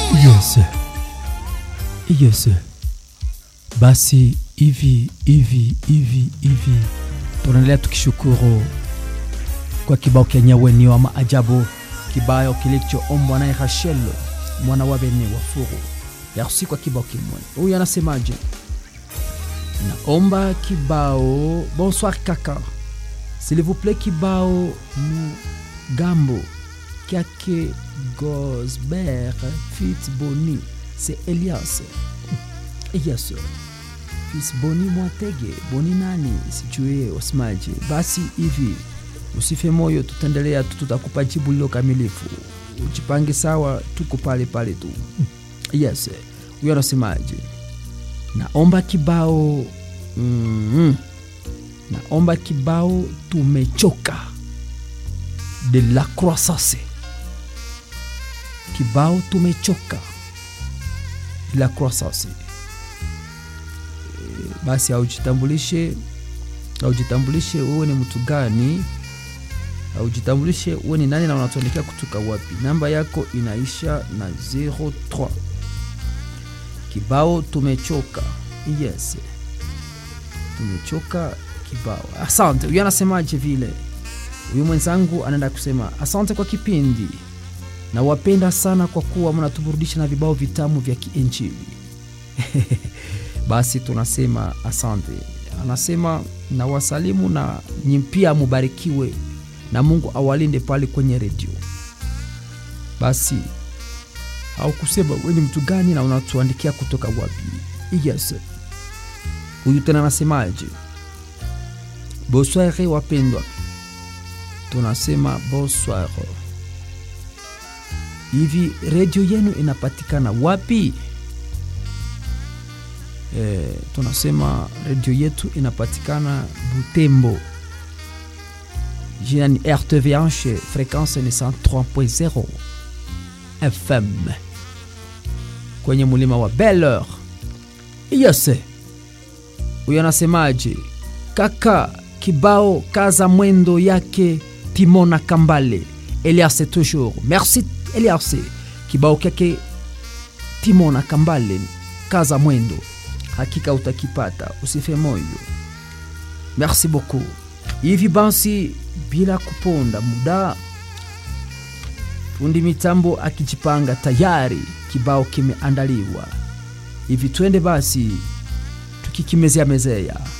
Yes. Yes. Basi hivi hivi hivi hivi tunaendelea tukishukuru kwa kibao kenyewe wa maajabu, kibao kilichoombwa naye Rachel mwana wa Bene wa Furu. Merci kwa kibao kimwe. Huyu anasemaje? Naomba kibao. Bonsoir kaka, s'il vous plaît, kibao Mugambo Kake Gosbert Fit Boni, c'est Elias. Yes. Fils Boni Mwatege, Boni nani sijue wasemaje. Basi hivi usife moyo, tutaendelea tu, tutakupa jibu lilo kamilifu. Ujipange sawa, tuko pale pale tu. Yes, huyo anasemaje? Naomba kibao mm, naomba kibao tumechoka de la croissance, kibao tumechoka de la croissance. Basi aujitambulishe, aujitambulishe wewe ni mtu gani, aujitambulishe wewe ni nani na unatuandikia kutoka wapi. Namba yako inaisha na 03. Kibao tumechoka. Yes, tumechoka kibao. Asante. Huyu anasemaje vile? Huyu mwenzangu anaenda kusema asante kwa kipindi, na wapenda sana kwa kuwa mnatuburudisha na vibao vitamu vya kiinjili. Basi tunasema asante. Anasema na wasalimu na nyi pia mubarikiwe na Mungu awalinde pale kwenye redio. Basi au kusema we ni mtu gani na unatuandikia kutoka wapi? Yes, huyu tena anasemaje? Bonsoir wapendwa, tunasema bonsoir. Hivi redio yenu inapatikana wapi? E, tunasema redio yetu inapatikana Butembo, jina ni RTVH, frekwensi ni 103.0 FM kwenye mulima wa Bel-Air. Yes, huyo anasemaje? Kaka kibao kaza mwendo yake Timona Kambale Elias toujours. Merci Elias, kibao kyake Timona Kambale kaza mwendo, hakika utakipata, usife moyo. Merci beaucoup. Hivi basi, bila kuponda muda, fundi mitambo akijipanga tayari, kibao kimeandaliwa. Hivi twende basi tukikimezea mezea